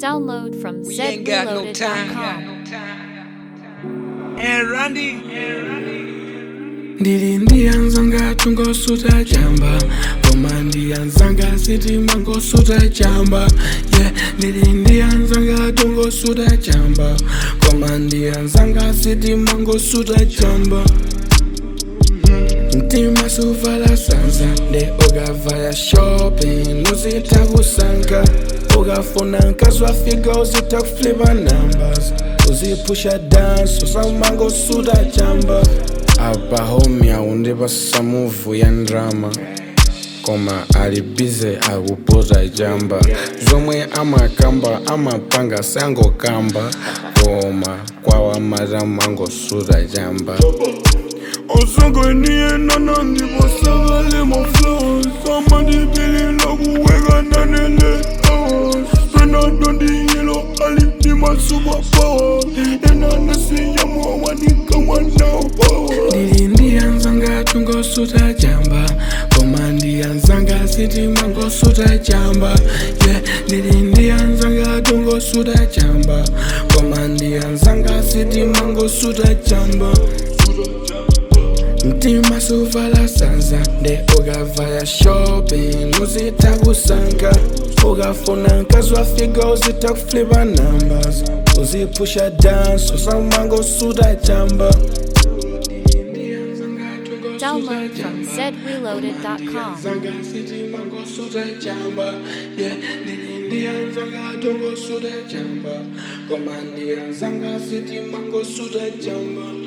Download from We ain't got no zreloaded.com. time. And Randy, ndili ndiyanzanga tungosuta chamba koma ndiyanzanga sitima ngosuta chamba ye ndili ndiyanzanga tungosuta chamba koma ndiyanzanga sitima ngosuta chamba mtima suvala sanza nde ukavaya shopping uzita kusanka ukafuna nkazwafika uzita kuflipa numbers uzipusha dance usamangosuta chamba apa homi aundipasa muvu ya ndrama koma ali bize akupota chamba zomwe amakamba amapanga sangokamba koma kwawa mata mangosuta chamba osanganie nana ndiposakale maflos amandipilila kuweka nanele penadondiyelo alitimasupapawa enanasiyamwawanikawanao ndili ndiyanzanga tungosuta chamba koma ndiyanzanga sitima ngosuta chamba ye ndili ndiyanzanga tungosuta chamba koma ndiyanzanga sitima ngosuta chamba mtima suvala sanza nde ukavaya shopping uzita kusanka ukafuna nkazwafika uzita kuflipa numbers uzipusha dance usamangosuta chamba Download from zreloaded.com. Zanga city mango suda chamba yeah niliindia zanga tongo suda chamba komandi zanga city mango suda chamba